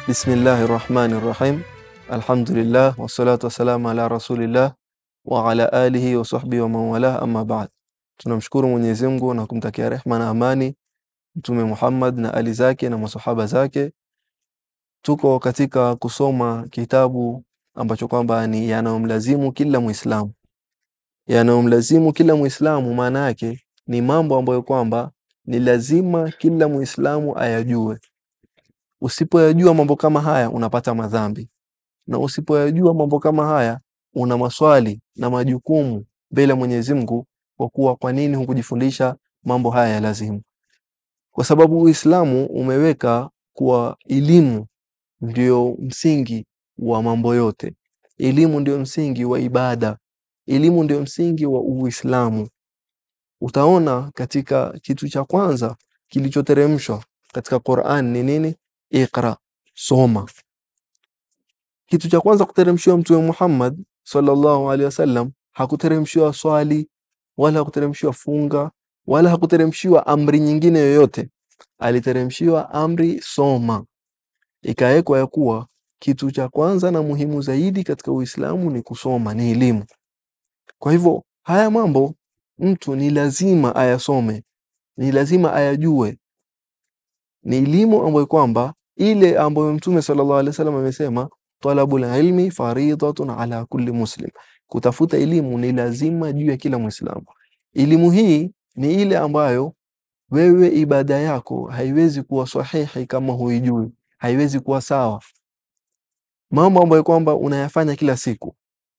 Bismillahi rahmani rahim. Alhamdulillah wassalatu wassalamu ala rasulillah wa ala alihi wa sahbihi wa man walah, amma ba'd. Tunamshukuru Mwenyezi Mungu na kumtakia rehma na amani Mtume Muhammad na ali zake na masahaba zake. Tuko katika kusoma kitabu ambacho kwamba ni yanayomlazimu kila Muislamu, yanayomlazimu kila Muislamu, maana yake ni mambo ambayo kwamba ni lazima kila Muislamu ayajue. Usipoyajua mambo kama haya unapata madhambi, na usipoyajua mambo kama haya una maswali na majukumu mbele ya Mwenyezi Mungu, kwa kuwa kwa nini hukujifundisha mambo haya ya lazimu? Kwa sababu Uislamu umeweka kuwa elimu ndio msingi wa mambo yote. Elimu ndio msingi wa ibada, elimu ndio msingi wa Uislamu. Utaona katika kitu cha kwanza kilichoteremshwa katika Qur'an ni nini? Iqra, soma. Kitu cha kwanza kuteremshiwa Mtume Muhammad sallallahu alaihi wasallam, hakuteremshiwa swali wala hakuteremshiwa funga wala hakuteremshiwa amri nyingine yoyote, aliteremshiwa amri soma. Ikawekwa ya kuwa kitu cha kwanza na muhimu zaidi katika Uislamu ni kusoma, ni elimu. Kwa hivyo haya mambo mtu ni lazima ayasome, ni lazima ayajue. Ni elimu ambayo kwamba ile ambayo Mtume sallallahu alaihi wasallam amesema, talabul ilmi faridatun ala kulli muslim, kutafuta elimu ni lazima juu ya kila Muislamu. Elimu hii ni ile ambayo wewe ibada yako haiwezi kuwa sahihi kama huijui, haiwezi kuwa sawa. Mambo ambayo kwamba unayafanya kila siku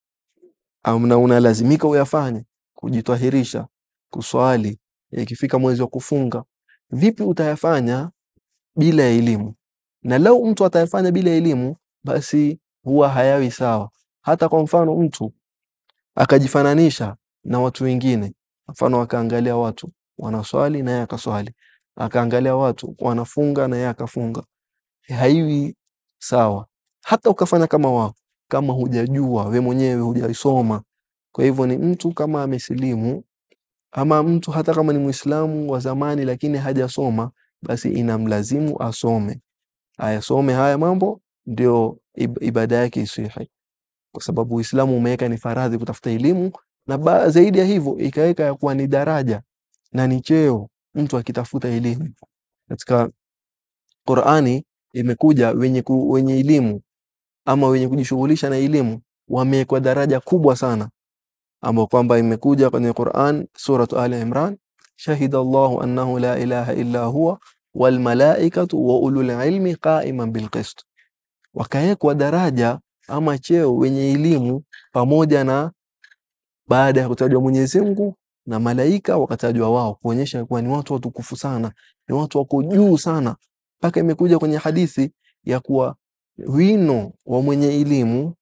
na unalazimika uyafanye, kujitahirisha, kuswali, ikifika mwezi wa kufunga, vipi utayafanya bila elimu? Na lau mtu atayafanya bila elimu, basi huwa hayawi sawa. Hata kwa mfano mtu akajifananisha na watu wengine, mfano akaangalia watu wanaswali na yeye akaswali, akaangalia watu wanafunga na yeye akafunga, haiwi sawa. Hata ukafanya kama wao, kama hujajua we mwenyewe hujasoma. Kwa hivyo ni mtu kama amesilimu ama mtu hata kama ni Muislamu wa zamani lakini hajasoma, basi inamlazimu asome, ayasome haya mambo, ndio ibada yake isihi, kwa sababu Uislamu umeweka ni faradhi kutafuta elimu, na ba, zaidi ya hivyo ikaweka ya kuwa ni daraja na ni cheo mtu akitafuta elimu. Katika Qur'ani imekuja wenye, ku, wenye elimu ama wenye kujishughulisha na elimu wamewekwa daraja kubwa sana, ambao kwamba imekuja kwenye Qur'an suratu Ali Imran, shahida Allahu annahu la ilaha illa huwa wal malaikatu wa ulul ilmi qa'iman bil qist, wakawekwa daraja ama cheo wenye elimu pamoja na baada ya kutajwa Mwenyezi Mungu na malaika wakatajwa wao, kuonyesha kuwa ni watu watukufu sana, ni watu wako juu sana, mpaka imekuja kwenye hadithi ya kuwa wino wa mwenye elimu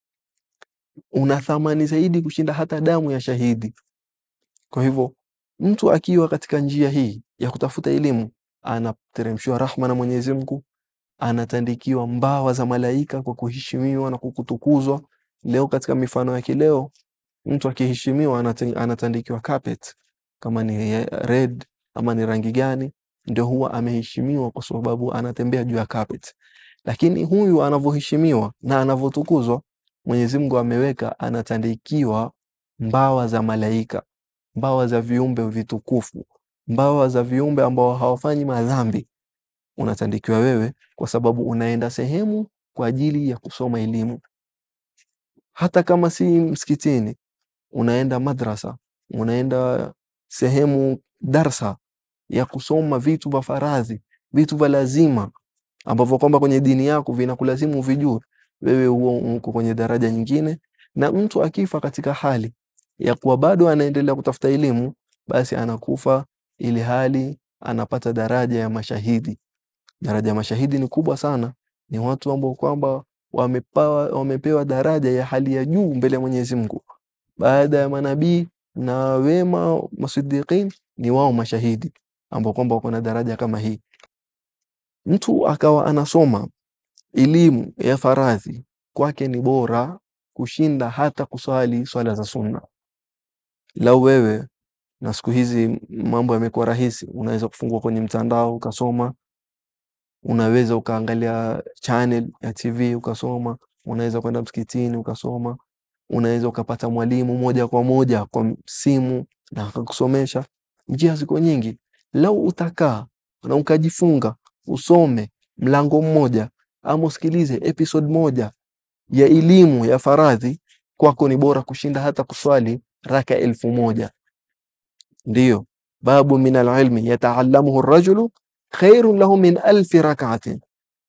una thamani zaidi kushinda hata damu ya shahidi. Kwa hivyo mtu akiwa katika njia hii ya kutafuta elimu, anateremshiwa rahma na Mwenyezi Mungu, anatandikiwa mbawa za malaika kwa kuheshimiwa na kukutukuzwa. Leo katika mifano ya kileo, mtu akiheshimiwa anatandikiwa carpet, kama ni red ama ni rangi gani, ndio huwa ameheshimiwa kwa sababu anatembea juu ya carpet. Lakini huyu anavyoheshimiwa na anavyotukuzwa, Mwenyezi Mungu ameweka anatandikiwa mbawa za malaika, mbawa za viumbe vitukufu, mbawa za viumbe ambao hawafanyi madhambi. Unatandikiwa wewe kwa sababu unaenda sehemu kwa ajili ya kusoma elimu, hata kama si msikitini, unaenda madrasa, unaenda sehemu darsa ya kusoma vitu vya faradhi, vitu vya lazima ambavyo kwamba kwenye dini yako vinakulazimu vijue, wewe huo uko kwenye daraja nyingine. Na mtu akifa katika hali ya kuwa bado anaendelea kutafuta elimu, basi anakufa ili hali anapata daraja ya mashahidi. Daraja ya mashahidi ni kubwa sana, ni watu ambao kwamba wamepewa, wamepewa daraja ya hali ya juu mbele ya Mwenyezi Mungu. Baada ya manabii na wema masidiqin, ni wao mashahidi ambao kwamba wako na daraja kama hii. Mtu akawa anasoma elimu ya faradhi kwake ni bora kushinda hata kuswali swala za sunna. Lau wewe na siku hizi mambo yamekuwa rahisi, unaweza kufungua kwenye mtandao ukasoma unaweza ukaangalia channel ya TV ukasoma, unaweza kwenda msikitini ukasoma, unaweza ukapata mwalimu moja kwa moja kwa simu na akakusomesha. Njia ziko nyingi. Lau utakaa na ukajifunga usome mlango mmoja ama usikilize episode moja ya elimu ya faradhi, kwako ni bora kushinda hata kuswali raka elfu moja. Ndiyo, babu min alilmi yataalamuhu rajulu khairun lahu min alfi rakaatin.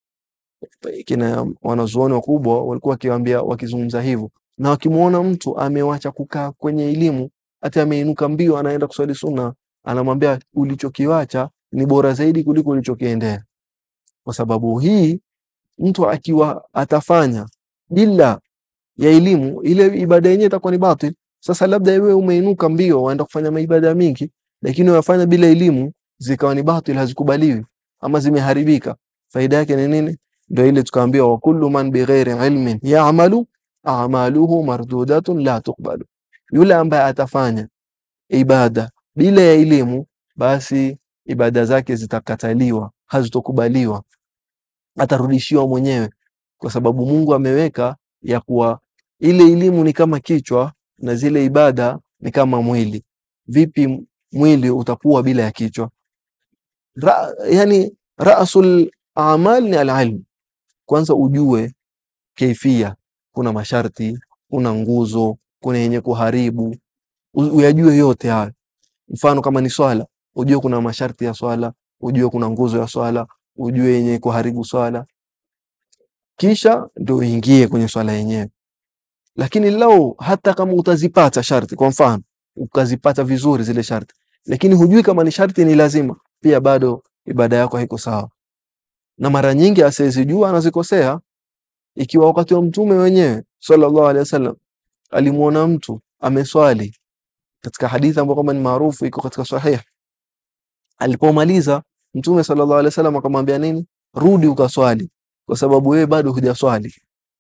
Kina wanazuoni wakubwa walikuwa wakiwaambia wakizungumza hivyo, na wakimwona mtu amewacha kukaa kwenye elimu, hata ameinuka mbio anaenda kuswali sunna, anamwambia ulichokiwacha ni bora zaidi kuliko ulichokiendea. Kwa sababu hii mtu akiwa atafanya bila ya elimu, ile ibada yenyewe itakuwa ni batil. Sasa labda wewe umeinuka mbio waenda kufanya maibada mingi, lakini unafanya bila elimu, zikawa ni batil, hazikubaliwi ama zimeharibika. Faida yake ni nini? Ndio ile tukaambiwa, wa kullu man bighairi ilmin ya'malu a'maluhu mardudatun la tuqbalu, yule ambaye atafanya ibada bila ya elimu, basi ibada zake zitakataliwa, hazitokubaliwa, atarudishiwa mwenyewe, kwa sababu Mungu ameweka ya kuwa ile elimu ni kama kichwa na zile ibada ni kama mwili. Vipi mwili utakuwa bila ya kichwa? Ra, yani rasul amal ni alilm. Kwanza ujue kaifia, kuna masharti, kuna nguzo, kuna yenye kuharibu, u- uyajue yote hayo. Mfano kama ni swala, ujue kuna masharti ya swala, ujue kuna nguzo ya swala, ujue yenye kuharibu swala, kisha ndio uingie kwenye swala yenyewe. Lakini lau hata kama utazipata sharti, kwa mfano ukazipata vizuri zile sharti, lakini hujui kama ni sharti ni lazima, pia bado ibada yako haiko sawa. Na mara nyingi asiyezijua anazikosea. Ikiwa wakati wa mtume wenyewe sallallahu alaihi wasallam alimuona mtu ameswali katika hadithi ambayo kwamba ni maarufu iko katika sahih, alipomaliza mtume sallallahu alaihi wasallam akamwambia nini? Rudi ukaswali, kwa sababu wewe bado hujaswali.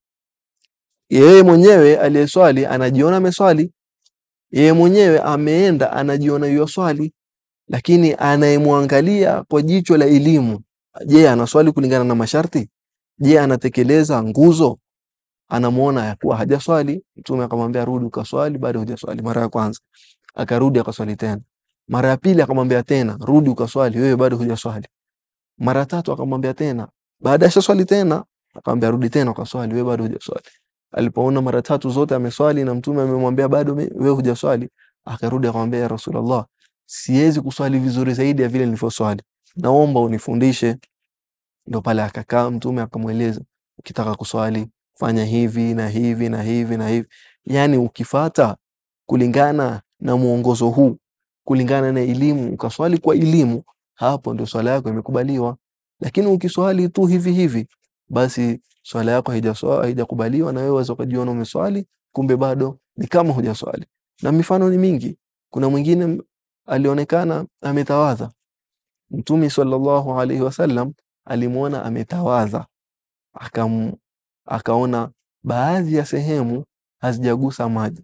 Yeye mwenyewe aliyeswali anajiona ameswali, yeye mwenyewe ameenda anajiona yoswali, lakini anayemwangalia kwa jicho la elimu, je, anaswali kulingana na masharti? Je, anatekeleza nguzo? Anamuona ya kuwa hajaswali. Mtume akamwambia rudi ukaswali, bado hujaswali. Mara ya kwanza akarudi akaswali tena, mara ya pili akamwambia tena rudi ukaswali, wewe bado hujaswali. Mara ya tatu akamwambia tena, baada ya swali tena akamwambia rudi tena ukaswali, wewe bado hujaswali. Alipoona mara tatu zote ameswali na mtume amemwambia bado me- wewe hujaswali, akarudi akamwambia ya Rasulullah, siwezi kuswali vizuri zaidi ya vile nilivyoswali, naomba unifundishe. Ndo pale akakaa mtume akamweleza, ukitaka kuswali fanya hivi na hivi na hivi na hivi, yani ukifata kulingana na mwongozo huu, kulingana na elimu, ukaswali kwa elimu, hapo ndio swala yako imekubaliwa. Lakini ukiswali tu hivi hivi, basi swala yako haijaswa- haijakubaliwa, na wewe waweza ukajiona umeswali, kumbe bado ni kama hujaswali. Na mifano ni mingi. Kuna mwingine m- alionekana ametawadha, Mtume sallallahu alaihi wasallam alimwona ametawadha, akam, akaona baadhi ya sehemu hazijagusa maji,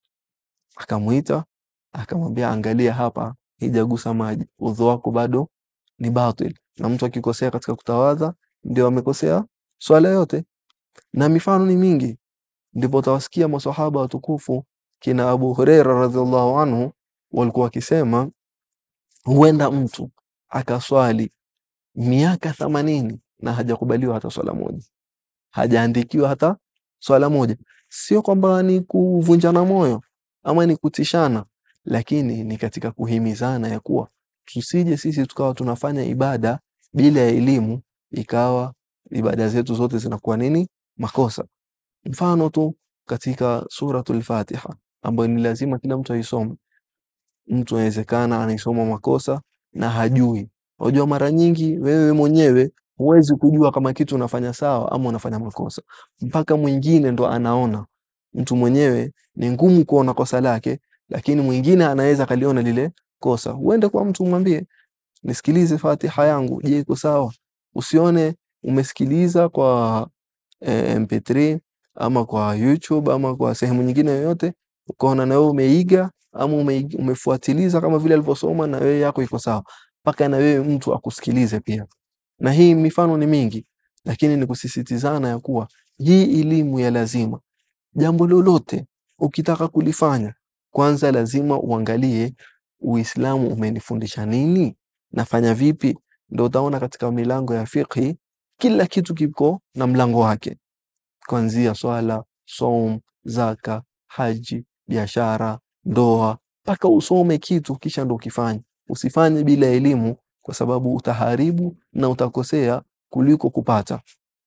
akamwita akamwambia, angalia hapa, hijagusa maji, udhu wako bado ni batil. Na mtu akikosea katika kutawadha ndio amekosea swala yote, na mifano ni mingi. Ndipo utawasikia masahaba watukufu kina Abu Huraira radhiallahu anhu walikuwa wakisema, huenda mtu akaswali miaka themanini na hajakubaliwa hata swala moja, hajaandikiwa hata swala moja. Sio kwamba ni kuvunjana moyo ama ni kutishana, lakini ni katika kuhimizana ya kuwa tusije sisi tukawa tunafanya ibada bila ya elimu, ikawa ibada zetu zote zinakuwa nini? Makosa. Mfano tu katika suratul Fatiha ambayo ni lazima kila mtu aisome. Mtu anawezekana anaisoma makosa na hajui. Unajua, mara nyingi wewe mwenyewe huwezi kujua kama kitu unafanya sawa ama unafanya makosa, mpaka mwingine ndo anaona. Mtu mwenyewe ni ngumu kuona kosa lake, lakini mwingine anaweza akaliona lile kosa. Uende kwa mtu umwambie, nisikilize Fatiha yangu, je, iko sawa? Usione umesikiliza kwa eh, MP3 ama kwa YouTube ama kwa sehemu nyingine yoyote, ukaona na wewe umeiga ama umeiga, umefuatiliza kama vile alivyosoma na wewe yako iko sawa, mpaka na wewe mtu akusikilize pia. na hii mifano ni mingi lakini ni kusisitizana ya kuwa hii elimu ya lazima jambo lolote ukitaka kulifanya kwanza lazima uangalie uislamu umenifundisha nini nafanya vipi ndo utaona katika milango ya fiqhi kila kitu kiko na mlango wake kuanzia swala som zaka haji biashara ndoa mpaka usome kitu kisha ndo ukifanye usifanye bila elimu kwa sababu utaharibu na utakosea kuliko kupata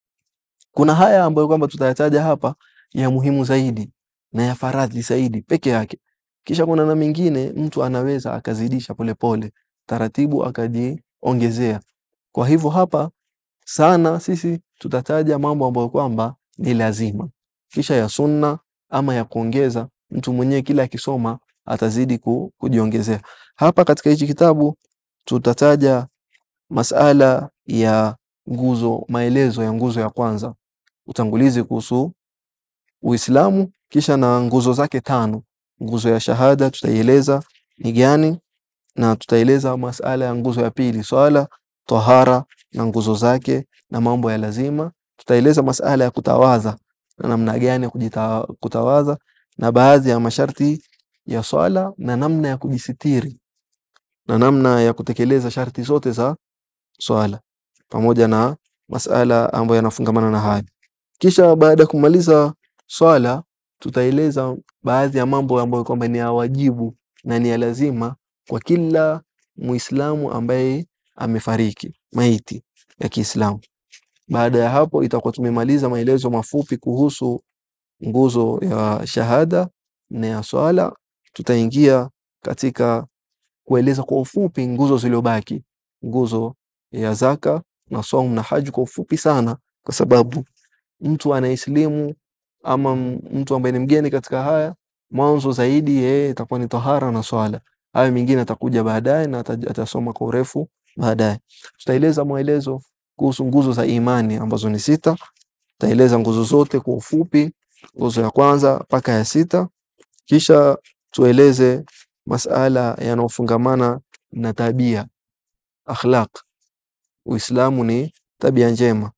kuna haya ambayo kwamba tutayataja hapa ya muhimu zaidi na ya faradhi zaidi peke yake kisha kuna na mingine mtu anaweza akazidisha polepole taratibu akajiongezea kwa hivyo hapa sana sisi tutataja mambo ambayo kwamba ni lazima kisha ya sunna ama ya kuongeza mtu mwenyewe kila akisoma atazidi ku, kujiongezea hapa katika hichi kitabu tutataja masala ya nguzo maelezo ya nguzo ya kwanza utangulizi kuhusu uislamu kisha na nguzo zake tano nguzo ya shahada tutaieleza ni gani na tutaeleza masala ya nguzo ya pili swala tahara na nguzo zake na mambo ya lazima tutaeleza masala ya kutawadha na namna gani ya kujita, kutawadha na baadhi ya masharti ya swala na namna ya kujisitiri na namna ya kutekeleza sharti zote za swala pamoja na masala ambayo yanafungamana na hayo kisha baada ya kumaliza swala tutaeleza baadhi ya mambo ambayo kwamba ni ya wajibu na ni ya lazima kwa kila muislamu ambaye amefariki maiti ya Kiislamu. Baada ya hapo itakuwa tumemaliza maelezo mafupi kuhusu nguzo ya shahada na ya swala. Tutaingia katika kueleza kwa ufupi nguzo zilizobaki, nguzo ya zaka na saum na haji kwa ufupi sana, kwa sababu mtu anaislimu ama mtu ambaye ni mgeni katika haya, mwanzo zaidi yeye itakuwa ni tahara na swala. Hayo mengine atakuja baadaye na atasoma kwa urefu baadaye. Tutaeleza maelezo kuhusu nguzo za imani ambazo ni sita. Tutaeleza nguzo zote kwa ufupi, nguzo ya kwanza mpaka ya sita, kisha tueleze masala yanayofungamana na tabia, akhlaq. Uislamu ni tabia njema,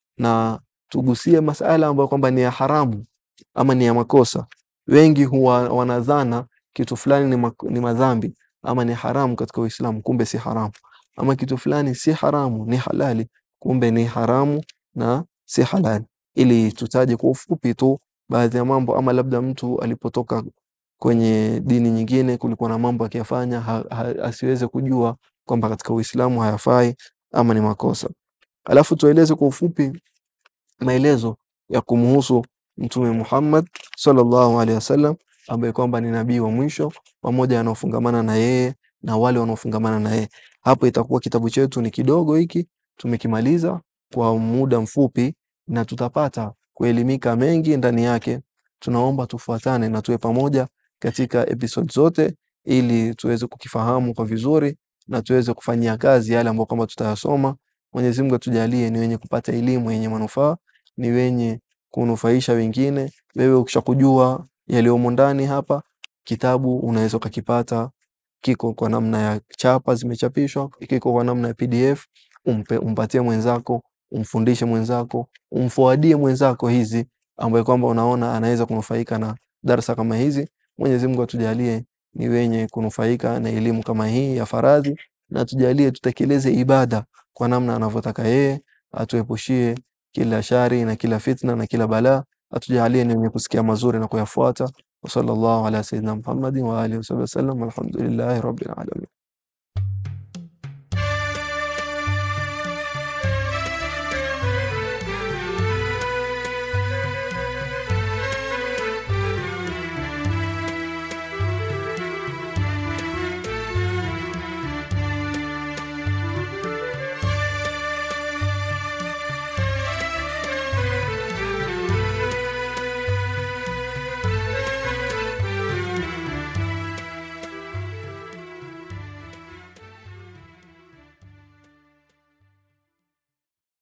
na tugusie masala ambayo kwamba ni ya haramu ama ni ya makosa. Wengi huwa wanadhana kitu fulani ni, mak ni madhambi ama ni haramu katika Uislamu, kumbe si haramu. Ama kitu fulani si haramu, ni halali, kumbe ni haramu na si halali. Ili tutaje kwa ufupi tu baadhi ya mambo, ama labda mtu alipotoka kwenye dini nyingine kulikuwa na mambo akiyafanya ha, ha, asiweze kujua kwamba katika Uislamu hayafai ama ni makosa. Alafu tueleze kwa ufupi maelezo ya kumhusu Mtume Muhammad sallallahu alaihi wasallam ambaye kwamba ni nabii wa mwisho pamoja wanaofungamana na yeye na wale wanaofungamana na yeye. Hapo itakuwa kitabu chetu ni kidogo hiki, tumekimaliza kwa muda mfupi na tutapata kuelimika mengi ndani yake. Tunaomba tufuatane na tuwe pamoja katika episode zote ili tuweze kukifahamu kwa vizuri na tuweze kufanyia kazi yale ambayo kwamba tutayasoma. Mwenyezi Mungu atujalie ni wenye kupata elimu yenye manufaa, ni wenye kunufaisha wengine. Wewe ukishakujua yaliyomo ndani hapa, kitabu unaweza ukakipata, kiko kwa namna ya chapa zimechapishwa, kiko kwa namna ya PDF. Umpe, umpatie mwenzako, umfundishe mwenzako, umfuadie mwenzako hizi ambaye kwamba unaona anaweza kunufaika na darsa kama hizi. Mwenyezi Mungu atujalie ni wenye kunufaika na elimu kama hii ya faradhi, na tujalie tutekeleze ibada kwa namna anavyotaka yeye, atuepushie kila shari na kila fitna na kila balaa, atujalie ni wenye kusikia mazuri na kuyafuata. Wa sallallahu ala sayyidina Muhammadin wa alihi wasallam, walhamdulillahi rabbil alamin.